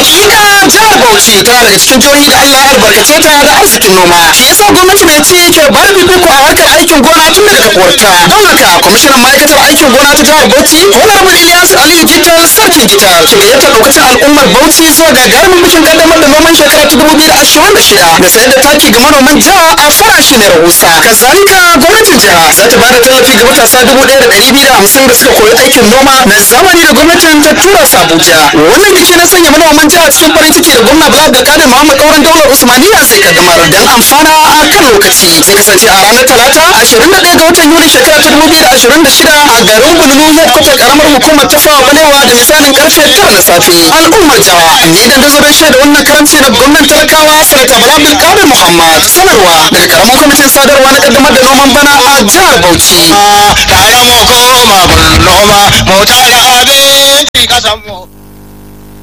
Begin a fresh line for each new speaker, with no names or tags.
Hakika jihar Bauchi tana daga cikin jihohi da Allah ya albarkace ta da arzikin noma. Shi yasa gwamnati mai ci ke ba da fifiko a harkar aikin gona tun daga kafuwarta. Don haka kwamishinan ma'aikatar aikin gona ta jihar Bauchi Honorable Ilyas Aliyu Gital Sarkin Gital ke gayyatar lokacin al'ummar Bauchi zuwa gagarumin bikin kaddamar da noman shekara ta dubu biyu da ashirin da shida da sayar da taki ga manoman jiha a farashi mai rahusa. Kazalika gwamnatin jiha za ta ba da tallafi ga matasa dubu ɗaya da ɗari biyu da hamsin da suka koyi aikin noma na zamani da gwamnatin ta tura su Abuja. Wannan biki na sanya manoman jiha cikin farin ciki da gwamna Bala Abdulkadir Muhammad Kauran Daular Usmaniya zai kaddamar don amfana a kan lokaci. Zai kasance a ranar Talata ashirin da ɗaya ga watan Yuli shekara ta dubu biyu da ashirin da shida a garin Bululu headquarter karamar hukumar tafawa balewa da misalin karfe tara na safe. Al'ummar jawa ni dan da zaben shaida wannan karamci da gwamnan talakawa sanata Bala Abdulkadir Muhammad sanarwa daga karamin kwamitin sadarwa na kaddamar da noman bana a jihar Bauchi.
tare mu koma noma mu tara abinci kasan mu